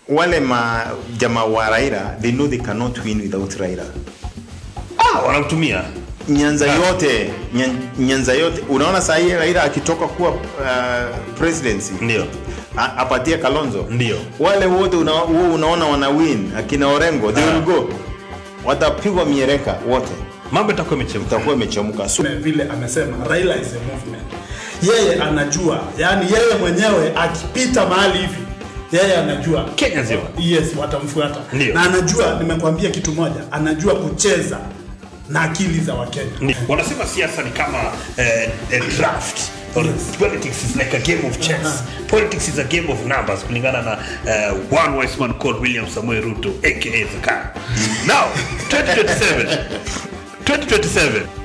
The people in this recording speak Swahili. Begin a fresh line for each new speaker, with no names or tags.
wale ma jamaa wa Raila they know they cannot win without Raila.
ah, wanamtumia
Nyanza
Ah.
yote nyan, Nyanza yote unaona saa hii Raila akitoka kuwa uh, presidency
ndio
a- apatie Kalonzo
Ndio.
wale wote una, huo unaona wana win akina Orengo they
Ah.
will go watapigwa miereka wote
mambo itakuwa imechemka
itakuwa imechemka so,
vile amesema Raila is a movement. Yeye anajua, yani yeye mwenyewe akipita mahali hivi yeye anajua
Kenya nzima.
yes, watamfuata
Ndio.
na anajua, nimekwambia kitu moja, anajua kucheza na akili za Wakenya.
Ni- wanasema siasa ni kama eh, a draft or politics is like a game of chess politics is a game of numbers kulingana na uh, one wise man called william samuel ruto aka zakar now 2027 2027